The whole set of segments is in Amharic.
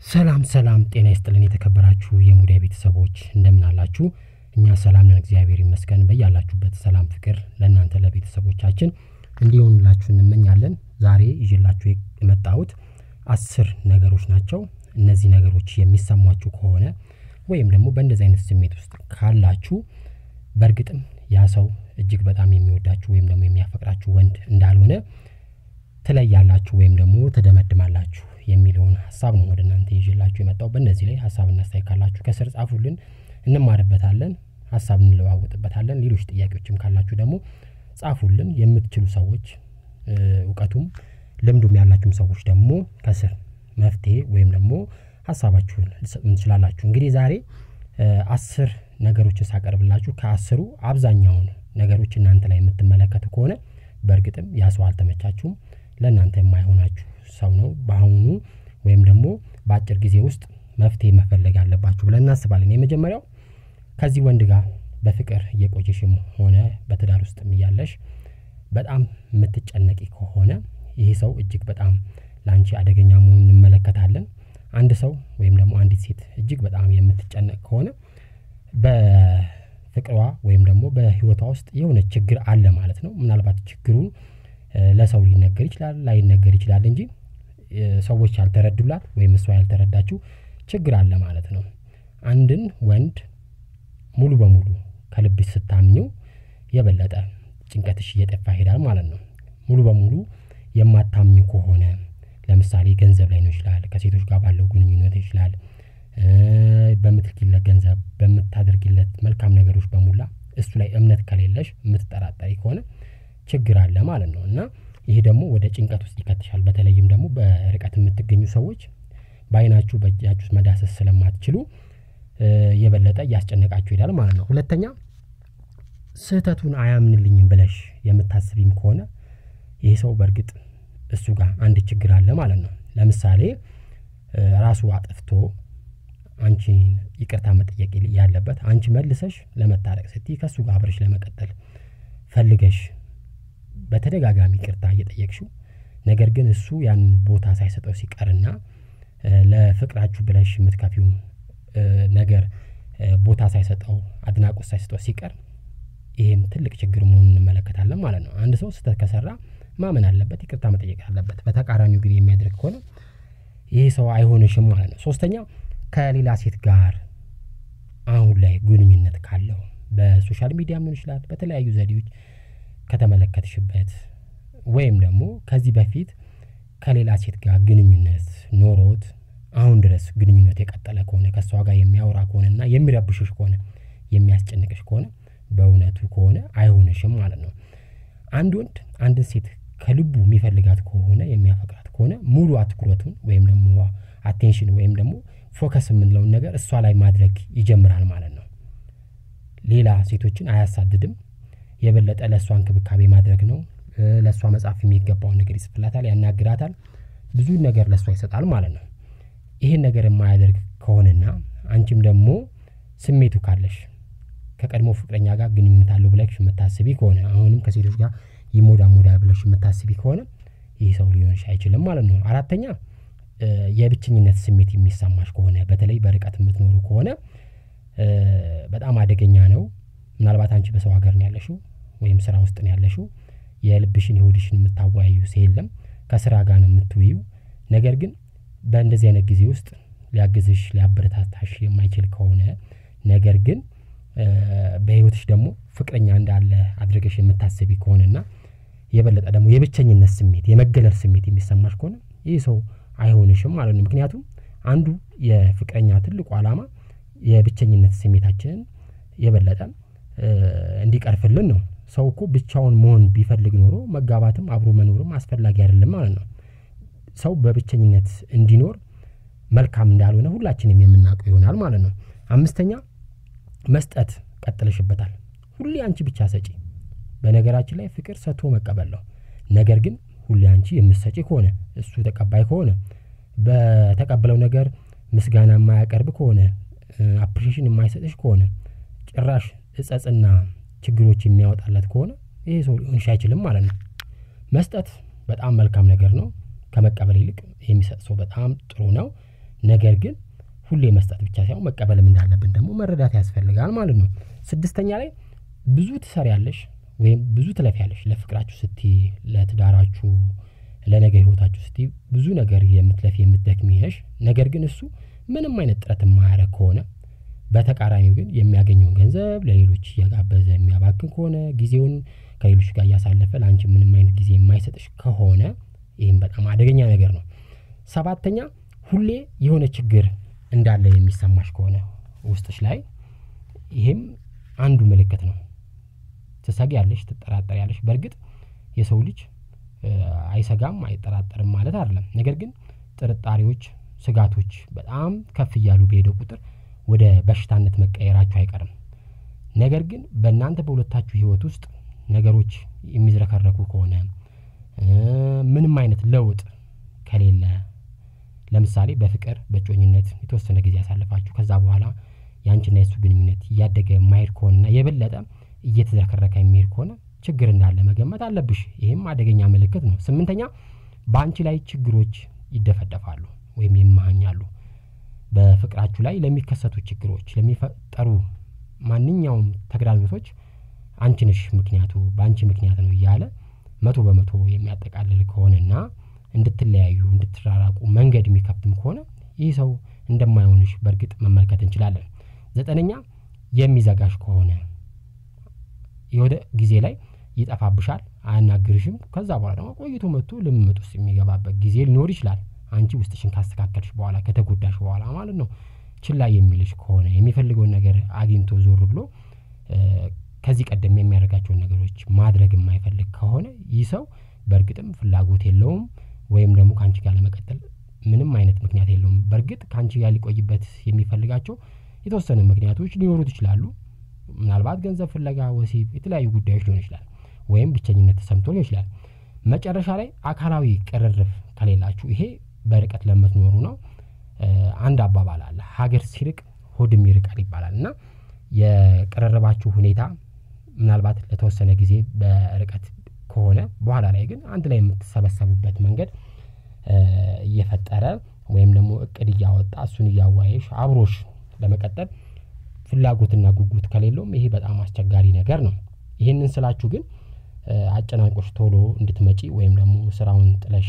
ሰላም ሰላም፣ ጤና ይስጥልን የተከበራችሁ የሙዳይ ቤተሰቦች እንደምን አላችሁ? እኛ ሰላም ነን፣ እግዚአብሔር ይመስገን። በያላችሁበት ሰላም፣ ፍቅር ለእናንተ ለቤተሰቦቻችን እንዲሆኑላችሁ እንመኛለን። ዛሬ ይዤላችሁ የመጣሁት አስር ነገሮች ናቸው። እነዚህ ነገሮች የሚሰሟችሁ ከሆነ ወይም ደግሞ በእንደዚህ አይነት ስሜት ውስጥ ካላችሁ በእርግጥም ያ ሰው እጅግ በጣም የሚወዳችሁ ወይም ደግሞ የሚያፈቅራችሁ ወንድ እንዳልሆነ ትለያላችሁ ወይም ደግሞ ትደመድማላችሁ የሚለውን ሀሳብ ነው ወደ እናንተ ይዤላችሁ የመጣው። በእነዚህ ላይ ሀሳብና አስተያየት ካላችሁ ከስር ጻፉልን፣ እንማርበታለን፣ ሀሳብ እንለዋወጥበታለን። ሌሎች ጥያቄዎችም ካላችሁ ደግሞ ጻፉልን። የምትችሉ ሰዎች እውቀቱም ልምዱም ያላችሁም ሰዎች ደግሞ ከስር መፍትሄ ወይም ደግሞ ሀሳባችሁን ልትሰጡን ትችላላችሁ። እንግዲህ ዛሬ አስር ነገሮችን ሳቀርብላችሁ ከአስሩ አብዛኛውን ነገሮች እናንተ ላይ የምትመለከቱ ከሆነ በእርግጥም ያ ሰው አልተመቻችሁም፣ ለእናንተ የማይሆናችሁ ሰው ነው። በአሁኑ ወይም ደግሞ በአጭር ጊዜ ውስጥ መፍትሄ መፈለግ አለባችሁ ብለን እናስባለን። የመጀመሪያው ከዚህ ወንድ ጋር በፍቅር እየቆየሽም ሆነ በትዳር ውስጥ እያለሽ በጣም የምትጨነቂ ከሆነ ይህ ሰው እጅግ በጣም ለአንቺ አደገኛ መሆኑን እንመለከታለን። አንድ ሰው ወይም ደግሞ አንዲት ሴት እጅግ በጣም የምትጨነቅ ከሆነ በፍቅሯ ወይም ደግሞ በሕይወቷ ውስጥ የሆነ ችግር አለ ማለት ነው። ምናልባት ችግሩ ለሰው ሊነገር ይችላል፣ ላይነገር ይችላል እንጂ ሰዎች ያልተረዱላት ወይም እሷ ያልተረዳችው ችግር አለ ማለት ነው። አንድን ወንድ ሙሉ በሙሉ ከልብሽ ስታምኚው የበለጠ ጭንቀትሽ እየጠፋ ይሄዳል ማለት ነው። ሙሉ በሙሉ የማታምኙ ከሆነ ለምሳሌ ገንዘብ ላይ ነው ይችላል፣ ከሴቶች ጋር ባለው ግንኙነት ይችላል፣ በምትልኪለት ገንዘብ፣ በምታደርጊለት መልካም ነገሮች በሙላ እሱ ላይ እምነት ከሌለሽ የምትጠራጠሪ ከሆነ ችግር አለ ማለት ነው እና ይሄ ደግሞ ወደ ጭንቀት ውስጥ ይከትሻል። በተለይም ደግሞ በርቀት የምትገኙ ሰዎች በአይናችሁ በእጃችሁ መዳሰስ ስለማትችሉ የበለጠ እያስጨነቃችሁ ይሄዳል ማለት ነው። ሁለተኛ ስህተቱን አያምንልኝም ብለሽ የምታስቢም ከሆነ ይህ ሰው በእርግጥ እሱ ጋር አንድ ችግር አለ ማለት ነው። ለምሳሌ ራሱ አጥፍቶ አንቺን ይቅርታ መጠየቅ ያለበት አንቺ መልሰሽ ለመታረቅ ስትይ ከእሱ ጋር አብረሽ ለመቀጠል ፈልገሽ በተደጋጋሚ ይቅርታ እየጠየቅሽው ነገር ግን እሱ ያን ቦታ ሳይሰጠው ሲቀርና ለፍቅራችሁ ብለሽ የምትከፊው ነገር ቦታ ሳይሰጠው አድናቆት ሳይሰጠው ሲቀር ይሄም ትልቅ ችግር መሆኑን እንመለከታለን ማለት ነው። አንድ ሰው ስህተት ከሰራ ማመን አለበት፣ ይቅርታ መጠየቅ አለበት። በተቃራኒው ግን የሚያደርግ ከሆነ ይህ ሰው አይሆንሽም ማለት ነው። ሶስተኛ ከሌላ ሴት ጋር አሁን ላይ ግንኙነት ካለው በሶሻል ሚዲያም ሊሆን ይችላል፣ በተለያዩ ዘዴዎች ከተመለከትሽበት ወይም ደግሞ ከዚህ በፊት ከሌላ ሴት ጋር ግንኙነት ኖሮት አሁን ድረስ ግንኙነት የቀጠለ ከሆነ ከእሷ ጋር የሚያወራ ከሆነና የሚረብሽሽ ከሆነ የሚያስጨንቅሽ ከሆነ በእውነቱ ከሆነ አይሆንሽም ማለት ነው። አንድ ወንድ አንድን ሴት ከልቡ የሚፈልጋት ከሆነ የሚያፈቅራት ከሆነ ሙሉ አትኩረቱን ወይም ደግሞ አቴንሽን ወይም ደግሞ ፎከስ የምንለውን ነገር እሷ ላይ ማድረግ ይጀምራል ማለት ነው። ሌላ ሴቶችን አያሳድድም። የበለጠ ለእሷ እንክብካቤ ማድረግ ነው። ለእሷ መጻፍ የሚገባውን ነገር ይጽፍላታል፣ ያናግራታል፣ ብዙ ነገር ለእሷ ይሰጣል ማለት ነው። ይህን ነገር የማያደርግ ከሆነና አንቺም ደግሞ ስሜቱ ካለሽ ከቀድሞ ፍቅረኛ ጋር ግንኙነት አለው ብለሽ የምታስቢ ከሆነ አሁንም ከሴቶች ጋር ይሞዳ ሞዳ ብለሽ የምታስቢ ከሆነ ይህ ሰው ሊሆንሽ አይችልም ማለት ነው። አራተኛ የብቸኝነት ስሜት የሚሰማሽ ከሆነ በተለይ በርቀት የምትኖሩ ከሆነ በጣም አደገኛ ነው። ምናልባት አንቺ በሰው ሀገር ነው ያለሽው ወይም ስራ ውስጥ ነው ያለሽው። የልብሽን የሆድሽን የምታወያዩ ሰው የለም። ከስራ ጋር ነው የምትውዩ። ነገር ግን በእንደዚህ አይነት ጊዜ ውስጥ ሊያግዝሽ ሊያበረታታሽ የማይችል ከሆነ ነገር ግን በህይወትሽ ደግሞ ፍቅረኛ እንዳለ አድርገሽ የምታስቢ ከሆነና የበለጠ ደግሞ የብቸኝነት ስሜት የመገለል ስሜት የሚሰማሽ ከሆነ ይህ ሰው አይሆንሽም ማለት ነው። ምክንያቱም አንዱ የፍቅረኛ ትልቁ ዓላማ የብቸኝነት ስሜታችንን የበለጠ እንዲቀርፍልን ነው። ሰው እኮ ብቻውን መሆን ቢፈልግ ኖሮ መጋባትም አብሮ መኖርም አስፈላጊ አይደለም ማለት ነው። ሰው በብቸኝነት እንዲኖር መልካም እንዳልሆነ ሁላችንም የምናውቀው ይሆናል ማለት ነው። አምስተኛ መስጠት ቀጥለሽበታል። ሁሌ አንቺ ብቻ ሰጪ። በነገራችን ላይ ፍቅር ሰጥቶ መቀበል ነው። ነገር ግን ሁሌ አንቺ የምትሰጪ ከሆነ እሱ ተቀባይ ከሆነ በተቀበለው ነገር ምስጋና የማያቀርብ ከሆነ አፕሪሽን የማይሰጥሽ ከሆነ ጭራሽ እጸጽና ችግሮች የሚያወጣለት ከሆነ ይሄ ሰው ሊሆንሽ አይችልም ማለት ነው። መስጠት በጣም መልካም ነገር ነው። ከመቀበል ይልቅ የሚሰጥ ሰው በጣም ጥሩ ነው። ነገር ግን ሁሌ መስጠት ብቻ ሳይሆን መቀበልም እንዳለብን ደግሞ መረዳት ያስፈልጋል ማለት ነው። ስድስተኛ ላይ ብዙ ትሰሪያለሽ ወይም ብዙ ትለፊያለሽ ለፍቅራችሁ ስቲ ለትዳራችሁ ለነገ ህይወታችሁ ስቲ ብዙ ነገር የምትለፊ የምትደክሚ ነሽ። ነገር ግን እሱ ምንም አይነት ጥረት የማያደርግ ከሆነ በተቃራኒው ግን የሚያገኘውን ገንዘብ ለሌሎች እየጋበዘ የሚያባክን ከሆነ ጊዜውን ከሌሎች ጋር እያሳለፈ ለአንቺ ምንም አይነት ጊዜ የማይሰጥሽ ከሆነ ይህም በጣም አደገኛ ነገር ነው። ሰባተኛ ሁሌ የሆነ ችግር እንዳለ የሚሰማሽ ከሆነ ውስጥሽ ላይ ይሄም አንዱ ምልክት ነው። ትሰጊያለሽ ትጠራጠሪያለሽ በርግጥ የሰው ልጅ አይሰጋም አይጠራጠርም ማለት አይደለም ነገር ግን ጥርጣሬዎች ስጋቶች በጣም ከፍ እያሉ በሄደ ቁጥር ወደ በሽታነት መቀየራቸው አይቀርም። ነገር ግን በእናንተ በሁለታችሁ ህይወት ውስጥ ነገሮች የሚዝረከረኩ ከሆነ ምንም አይነት ለውጥ ከሌለ ለምሳሌ በፍቅር በእጮኝነት የተወሰነ ጊዜ አሳልፋችሁ ከዛ በኋላ ያንቺና የእሱ ግንኙነት እያደገ የማይሄድ ከሆነና የበለጠ እየተዝረከረከ የሚሄድ ከሆነ ችግር እንዳለ መገመት አለብሽ ይሄም አደገኛ ምልክት ነው። ስምንተኛ በአንቺ ላይ ችግሮች ይደፈደፋሉ ወይም ይመሃኛሉ በፍቅራችሁ ላይ ለሚከሰቱ ችግሮች ለሚፈጠሩ ማንኛውም ተግዳሮቶች አንቺ ነሽ ምክንያቱ በአንቺ ምክንያት ነው እያለ መቶ በመቶ የሚያጠቃልል ከሆነና እንድትለያዩ እንድትራራቁ መንገድ የሚከፍትም ከሆነ ይህ ሰው እንደማይሆንሽ በእርግጥ መመልከት እንችላለን። ዘጠነኛ የሚዘጋሽ ከሆነ የሆነ ጊዜ ላይ ይጠፋብሻል አያናግርሽም ከዛ በኋላ ደግሞ ቆይቶ መጥቶ ልምምጥ ውስጥ የሚገባበት ጊዜ ሊኖር ይችላል። አንቺ ውስጥሽን ካስተካከልሽ በኋላ ከተጎዳሽ በኋላ ማለት ነው። ችላ የሚልሽ ከሆነ የሚፈልገውን ነገር አግኝቶ ዞር ብሎ ከዚህ ቀደም የሚያደርጋቸውን ነገሮች ማድረግ የማይፈልግ ከሆነ ይህ ሰው በእርግጥም ፍላጎት የለውም ወይም ደግሞ ከአንቺ ጋር ለመቀጠል ምንም አይነት ምክንያት የለውም። በርግጥ ከአንቺ ጋር ሊቆይበት የሚፈልጋቸው የተወሰነ ምክንያቶች ሊኖሩት ይችላሉ። ምናልባት ገንዘብ ፍለጋ ወሲብ የተለያዩ ጉዳዮች ሊሆን ይችላል ወይም ብቸኝነት ተሰምቶ ሊሆን ይችላል። መጨረሻ ላይ አካላዊ ቅርርብ ከሌላችሁ ይሄ በርቀት ለምትኖሩ ነው። አንድ አባባል አለ ሀገር ሲርቅ ሆድም ይርቃል ይባላል እና የቅርርባችሁ ሁኔታ ምናልባት ለተወሰነ ጊዜ በርቀት ከሆነ በኋላ ላይ ግን አንድ ላይ የምትሰበሰቡበት መንገድ እየፈጠረ ወይም ደግሞ እቅድ እያወጣ እሱን እያዋየሽ አብሮሽ ለመቀጠል ፍላጎትና ጉጉት ከሌለውም ይሄ በጣም አስቸጋሪ ነገር ነው። ይሄንን ስላችሁ ግን አጨናንቆሽ ቶሎ እንድትመጪ ወይም ደግሞ ስራውን ጥለሽ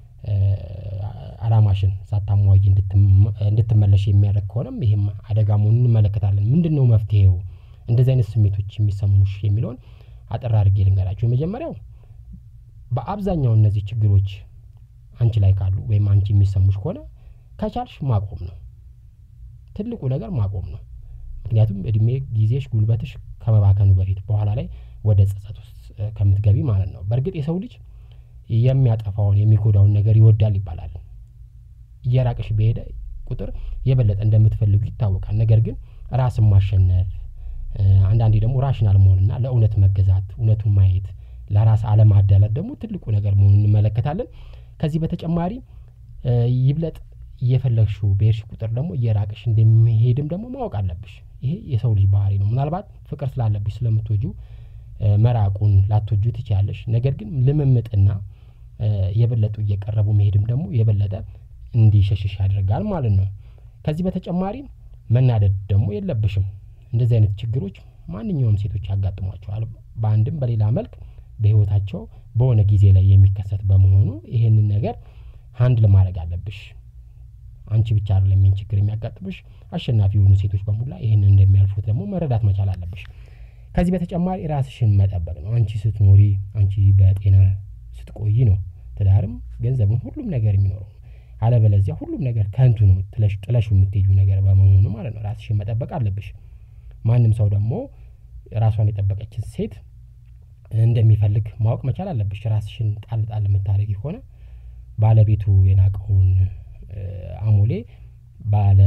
አላማሽን ሳታሟይ እንድትመለሽ የሚያደርግ ከሆነም ይሄም አደጋ መሆኑን እንመለከታለን። ምንድነው መፍትሄው? እንደዚህ አይነት ስሜቶች የሚሰሙሽ የሚለውን አጠር አድርጌ ልንገራችሁ። የመጀመሪያው በአብዛኛው እነዚህ ችግሮች አንቺ ላይ ካሉ ወይም አንቺ የሚሰሙሽ ከሆነ ከቻልሽ ማቆም ነው። ትልቁ ነገር ማቆም ነው። ምክንያቱም እድሜ ጊዜሽ ጉልበትሽ ከመባከኑ በፊት በኋላ ላይ ወደ ጸጸት ውስጥ ከምትገቢ ማለት ነው። በርግጥ የሰው ልጅ የሚያጠፋውን የሚጎዳውን ነገር ይወዳል ይባላል። እየራቀሽ በሄደ ቁጥር የበለጠ እንደምትፈልጉ ይታወቃል። ነገር ግን ራስን ማሸነፍ አንዳንዴ ደግሞ ራሽናል መሆንና ለእውነት መገዛት እውነቱን ማየት ለራስ አለማዳላት ደግሞ ትልቁ ነገር መሆኑን እንመለከታለን። ከዚህ በተጨማሪ ይብለጥ እየፈለግሽው በሄድሽ ቁጥር ደግሞ እየራቀሽ እንደሚሄድም ደግሞ ማወቅ አለብሽ። ይሄ የሰው ልጅ ባህሪ ነው። ምናልባት ፍቅር ስላለብሽ ስለምትወጂው መራቁን ላትወጂው ትችያለሽ። ነገር ግን ልምምጥና የበለጡ እየቀረቡ መሄድም ደግሞ የበለጠ እንዲሸሽሽ ያደርጋል ማለት ነው። ከዚህ በተጨማሪ መናደድ ደግሞ የለብሽም። እንደዚህ አይነት ችግሮች ማንኛውም ሴቶች ያጋጥሟቸዋል በአንድም በሌላ መልክ በህይወታቸው በሆነ ጊዜ ላይ የሚከሰት በመሆኑ ይሄንን ነገር ሃንድል ማድረግ አለብሽ። አንቺ ብቻ አይደለም ይሄን ችግር የሚያጋጥምሽ አሸናፊ የሆኑ ሴቶች በሙላ ይሄንን እንደሚያልፉት ደግሞ መረዳት መቻል አለብሽ። ከዚህ በተጨማሪ ራስሽን መጠበቅ ነው አንቺ ስትኖሪ አንቺ በጤና ስትቆይ ነው ትዳርም ገንዘብም ሁሉም ነገር የሚኖረው አለበለዚያ ሁሉም ነገር ከንቱ ነው ጥለሽ ጥለሽው የምትሄጂው ነገር በመሆኑ ማለት ነው ራስሽን መጠበቅ አለብሽ። ማንም ሰው ደግሞ ራሷን የጠበቀችን ሴት እንደሚፈልግ ማወቅ መቻል አለብሽ። ራስሽን ጣል ጣል የምታደርጊ ከሆነ ባለቤቱ የናቀውን አሞሌ ባለ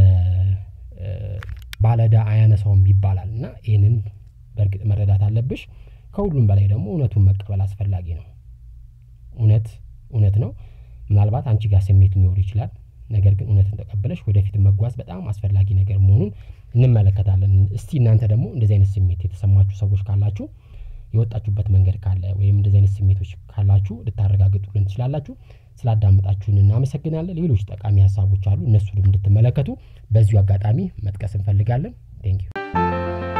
ባለዕዳ አያነሳውም ይባላል እና ይህንን በእርግጥ መረዳት አለብሽ። ከሁሉም በላይ ደግሞ እውነቱን መቀበል አስፈላጊ ነው። እውነት እውነት ነው። ምናልባት አንቺ ጋር ስሜት ሊኖር ይችላል ነገር ግን እውነትን ተቀብለሽ ወደፊት መጓዝ በጣም አስፈላጊ ነገር መሆኑን እንመለከታለን። እስቲ እናንተ ደግሞ እንደዚህ አይነት ስሜት የተሰማችሁ ሰዎች ካላችሁ የወጣችሁበት መንገድ ካለ ወይም እንደዚህ አይነት ስሜቶች ካላችሁ ልታረጋግጡልን ትችላላችሁ። ስላዳመጣችሁን እናመሰግናለን። ሌሎች ጠቃሚ ሀሳቦች አሉ፣ እነሱንም እንድትመለከቱ በዚሁ አጋጣሚ መጥቀስ እንፈልጋለን። ቴንኪዩ